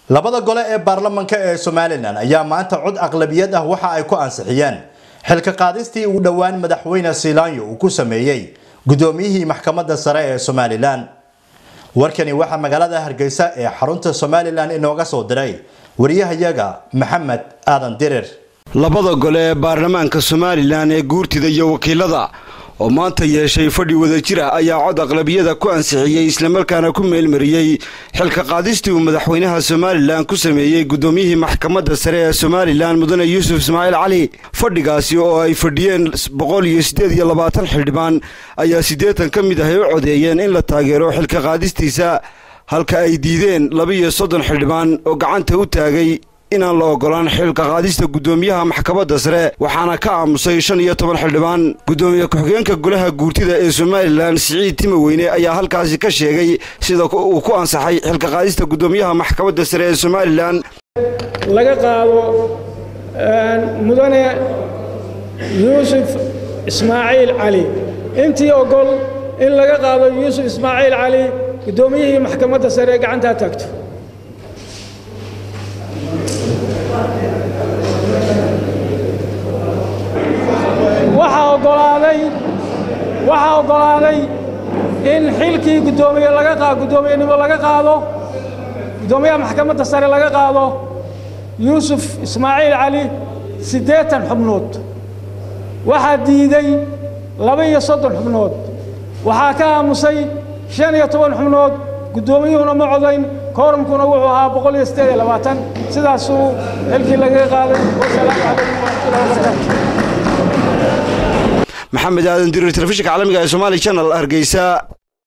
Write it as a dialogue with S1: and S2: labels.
S1: labada gole ee baarlamanka ee somalilan ayaa maanta cod aqlabiyad ah waxa ay ku ansixiyeen xilka qaadistii uu dhowaan madaxweyne siilaanyo uu ku sameeyey guddoomiyihii maxkamadda sare ee somalilan warkani waxaa magaalada hargeysa ee xarunta somalilan inooga soo diray wariyahayaga maxamed aadan dirir
S2: labada gole ee baarlamaanka somalilan ee guurtida iyo wakiilada oo maanta yeeshay fadhi wadajir ah ayaa cod aqlabiyada ku ansixiyey islamarkaana ku meelmariyey xilka qaadistii uu madaxweynaha somalilan ku sameeyey guddoomiyihii maxkamadda sare ee somalilan mudane yuusuf ismaaciil cali fadhigaasi oo ay fadhiyeen boqol iyo siddeed iyo labaatan xildhibaan ayaa siddeetan ka mid ah ay u codeeyeen in la taageero xilka qaadistiisa halka ay diideen laba-iyo soddon xildhibaan oo gacanta u taagay inaan la ogolaan xilka qaadista guddoomiyaha maxkamadda sare waxaana ka aamusay shan iyo toban xildhibaan guddoomiye ku-xigeenka golaha guurtida ee somalilan siciid timoweyne ayaa halkaasi ka sheegay sida uu ku ansaxay xilka qaadista guddoomiyaha maxkamadda sare ee somalilan
S3: laga qaado mudane yuusuf ismaaciil cali intii ogol in laga qaado yuusuf ismaaciil cali guddoomiyihii maxkamadda sare ee gacantaa taagto waxaa oggolaaday waxaa oggolaaday in xilkii guddoomiye laga qa guddoomiyenimo laga qaado guddoomiyaha maxkamadda sare laga qaado yuusuf ismaaciil cali siddeetan xubnood waxaa diiday laba-iyo soddon xubnood waxaa ka aamusay shan iyo toban xubnood guddoomiyuhuna ma codayn koorumkuna wuxuu ahaa boqol iyo siddeed iyo labaatan sidaasuu xilkii lagaga qaaday wasalaamu calaykum waraxmatullahi wabarakaatu
S2: maxamed aadan dirir telefishinka caalamiga ee somaali channel hargeysa